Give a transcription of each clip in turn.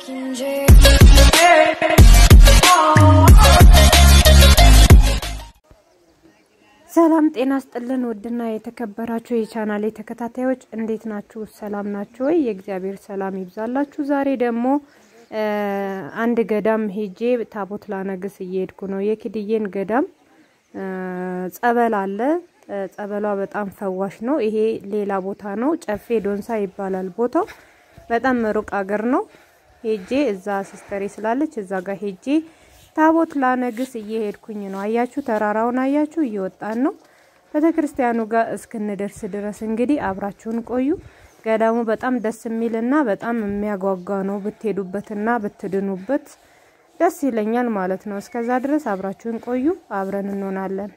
ሰላም ጤና ስጥልን። ውድና የተከበራችሁ የቻናሌ ተከታታዮች እንዴት ናችሁ? ሰላም ናችሁ ወይ? የእግዚአብሔር ሰላም ይብዛላችሁ። ዛሬ ደግሞ አንድ ገዳም ሄጄ ታቦት ላነግስ እየሄድኩ ነው። የኪድዬን ገዳም ጸበል አለ። ጸበሏ በጣም ፈዋሽ ነው። ይሄ ሌላ ቦታ ነው። ጨፌ ዶንሳ ይባላል ቦታው። በጣም ሩቅ አገር ነው። ሄጄ እዛ ሲስተሬ ስላለች እዛ ጋር ሄጄ ታቦት ላነግስ እየሄድኩኝ ነው። አያችሁ፣ ተራራውን አያችሁ፣ እየወጣን ነው። ቤተ ክርስቲያኑ ጋር እስክንደርስ ድረስ እንግዲህ አብራችሁን ቆዩ። ገዳሙ በጣም ደስ የሚልና በጣም የሚያጓጓ ነው። ብትሄዱበትና ብትድኑበት ደስ ይለኛል ማለት ነው። እስከዛ ድረስ አብራችሁን ቆዩ። አብረን እንሆናለን።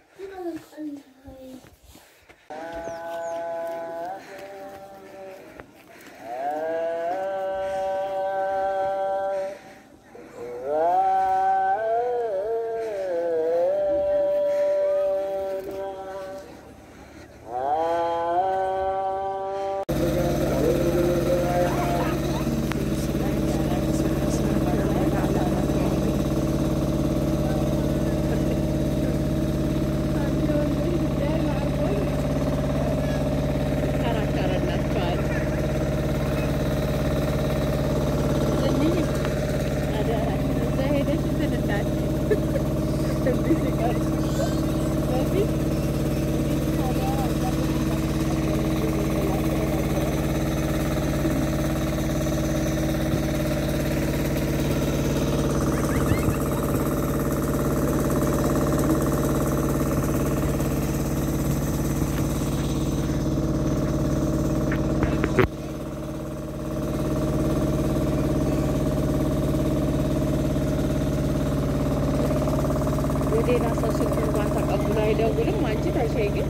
ሌላ ሰው ስልክ እንኳን ተቀብሎ አይደውልም። አንቺ ተሸይ ግን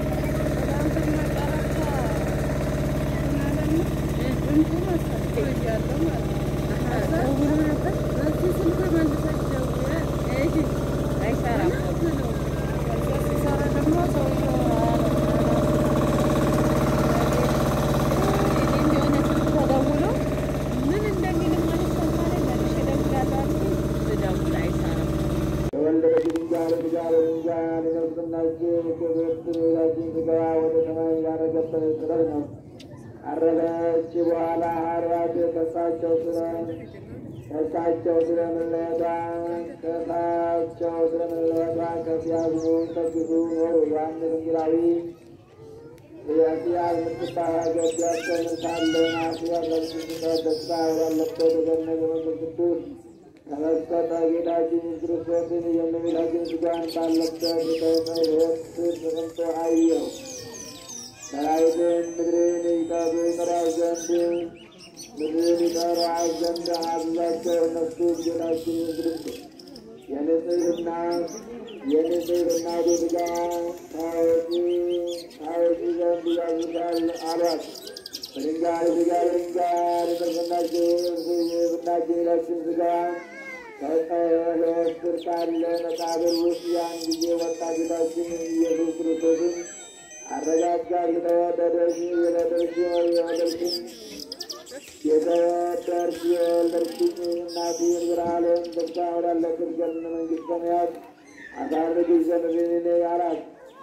አይሰራም። የሆነ ስልክ ተደውሎ ምን እንደሚልም ማለት ሰማለ መልሼ እደውላለሁ አልኩኝ። ስደውል አይሰራም። የወለደ ድንጋይ ድንጋይ ድንጋይ ሊነግስናችሁ ክብርት ቤታችን ስጋ ወደ ሰማይ ያረገበት ጥበብ ነው። አረገች በኋላ ሐዋርያት ከሳቸው ስለ ከሳቸው ስለ መለየቷ ከሳቸው ስለ መለየቷ ከሲያዝኑ ተግዙ ኖሩ። ዮሐንስ ወንጌላዊ የሲያዝ የምትባል ሀገር ሲያስተምር ሳለ ናሲያ ለምስክር ደስታ ወዳለበት ገነት መንፈስ ቅዱስ ተመስጠተ ጌታችን ክርስቶስን የእመቤታችን ስጋን ባለበት ሕይወት ተቀምጦ አየው። ሰራዊትን ምድርን ይጠሩ ይጠራው ዘንድ ምድርን ይጠራው ዘንድ አዘዛቸው። እነሱ ጌታችን ክርስቶስ የንጽህና የንጽህና ስጋ ታወቂ ታወቂ ዘንድ ያዙታል አሏት። በድንጋይ ስጋ በድንጋይ ተሰናቸው ብናቸው ጌታችን ስጋ ከሕይወት ስር ካለ መቃብር ውስጥ ያን ጊዜ ወጣ። ጌታችን ኢየሱስ ክርስቶስን አረጋጋት። የተወደደሽ የወለደሽ የወለድሽኝ የተወደድሽ የወለድሽኝ እናቴ ብርሃንን ደስታ ወዳለበት ገነት መንግሥተ ሰማያት አሳርግሽ ዘንድ እኔ አላት።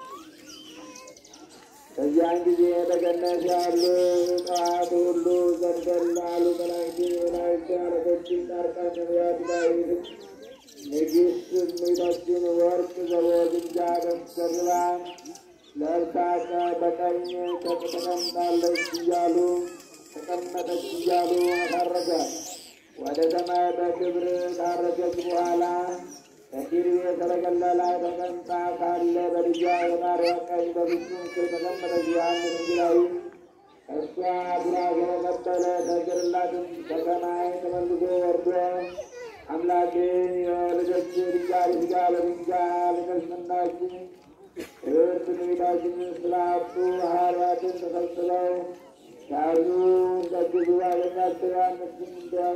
በዚያን ጊዜ በገነት ያሉ ዕፅዋት ሁሉ ዘንበል አሉ። መላእክትን፣ መላእክት አለቆችን፣ ጻድቃን፣ ነቢያት፣ ዳዊትን ንግሥት እመቤታችን ወርቅ ዘቦ ግምጃ ደርባ ለብሳ በቀኝ ተቀምጣለች እያሉ ተቀመጠች እያሉ አሳረጋት። ወደ ሰማይ በክብር ካረገች በኋላ በኪሩቤል ሰረገላ ላይ ተቀምጣ ካለ በልጇ የማርያም ቀኝ በፍጹም ክብር ተቀመጠች። ዮሐንስ ወንጌላዊ እሷ ቡራኬ ተቀበለ። ተግርላትም ከሰማይ ተመልሶ ወርዶ አምላክን የወለደች ድንጋይ ሥጋ በድንጋይ ልነስምናችን ክብርት እመቤታችን ስላጡ ሐዋርያትን ተሰብስበው ያሉ እንደግዙ አገኛቸው። ዮሐንስም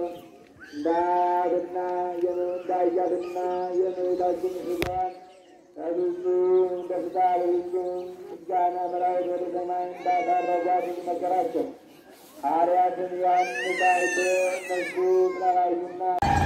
እንዳትና እንዳያትና የእመቤታችን ሥጋዋን ከብዙ ደስታ በብዙ ምስጋና መላእክት ወደ ሰማይ እንዳሳረጓት ነገራቸው። ሐዋርያትን ዮሐንስ አይቶ እነሱ ስላላዩና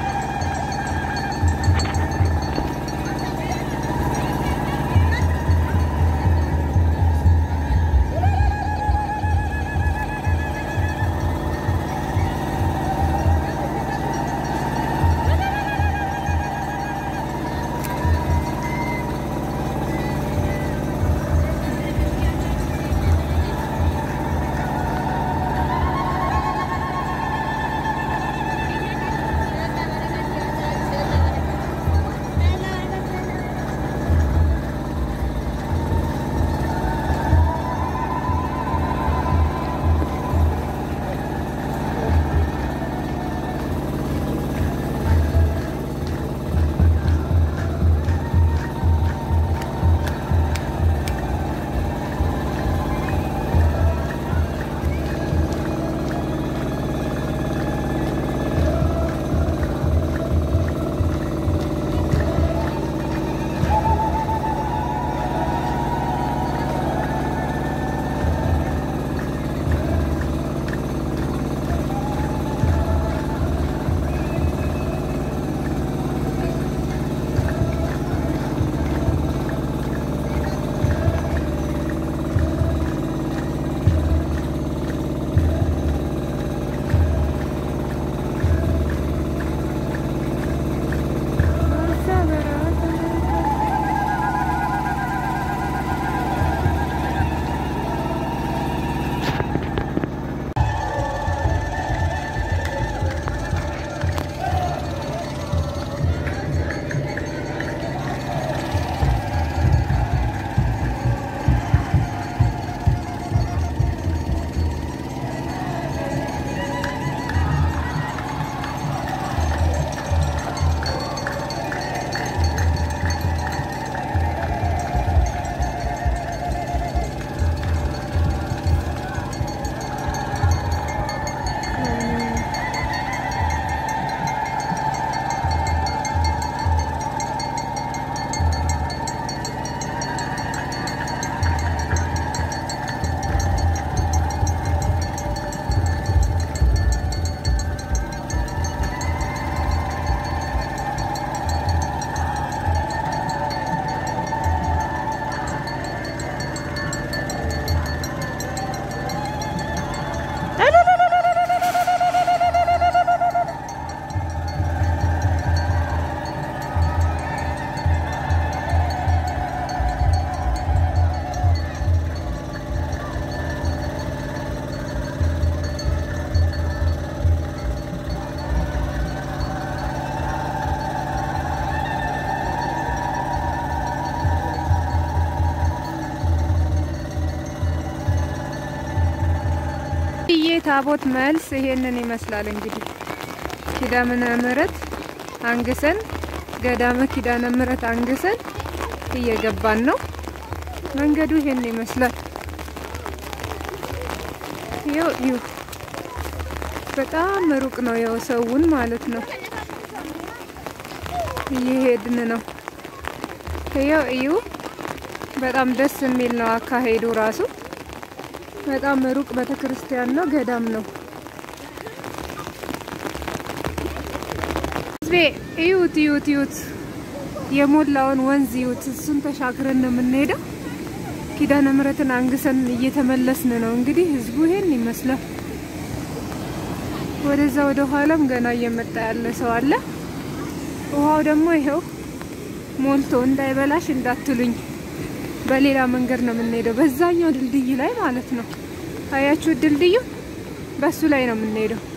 ይሄ ታቦት መልስ ይሄንን ይመስላል። እንግዲህ ኪዳነ ምሕረት አንግሰን ገዳመ ኪዳነ ምሕረት አንግሰን እየገባን ነው። መንገዱ ይሄን ይመስላል። ይው ይው በጣም ሩቅ ነው። ያው ሰውን ማለት ነው እየሄድን ነው። ይው እዩ በጣም ደስ የሚል ነው አካሄዱ ራሱ በጣም ሩቅ ቤተክርስቲያን ነው፣ ገዳም ነው። ህዝቤ እዩት እዩት እዩት የሞላውን ወንዝ እዩት። እሱን ተሻግረን ነው የምንሄደው። ኪዳነ ምሕረትን አንግሰን እየተመለስን ነው። እንግዲህ ህዝቡ ይሄን ይመስላል። ወደዛ ወደ ኋላም ገና እየመጣ ያለ ሰው አለ። ውሃው ደግሞ ይሄው ሞልቶ እንዳይበላሽ እንዳትሉኝ በሌላ መንገድ ነው የምንሄደው። በዛኛው ድልድይ ላይ ማለት ነው። አያችሁ ድልድዩ፣ በሱ ላይ ነው የምንሄደው።